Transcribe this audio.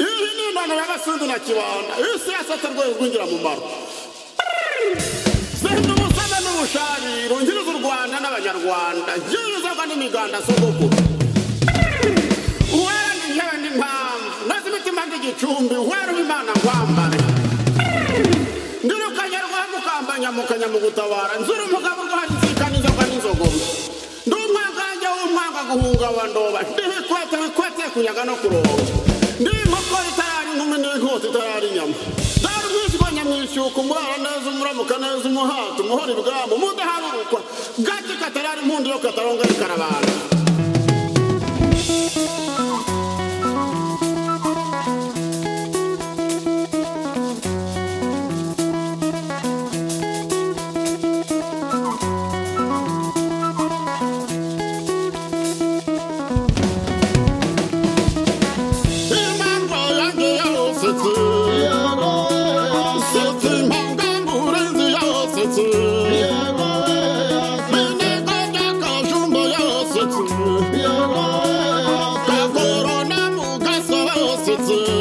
umwana w'abasundi na kibanda iyo usiyasatse rwego rwinjira mu mbaro zenda umusana n'ubushari rungiriza u rwanda n'abanyarwanda njyewe uzagwa n'imiganda si ubukuru uwera ni njyewe n'impamvu nazi imitima n'igicumbi uwera w'imana nkwambare ndurukanya rwanda ukambanya mukanya mu gutabara nzura umugabo urwandikika n'inzoga n'inzogoma ndi umwangange w'umwanga guhunga wa ndoba ndi bikwete bikwete kunyaga no kuronga ndi inkoko itarari inkumi n'inkota itarari inyama dore umwishywa nyamwishyuka umurara neza umuramuka neza umuhata umuhora ibwamo umudaharurukwa gake katarari impundu yo kataronga rikarabana Impamvu yanjye yarosetse setse impanga ngurenzi yarosetse binega bya kajumba yarosetse ka korona mugasa yarosetse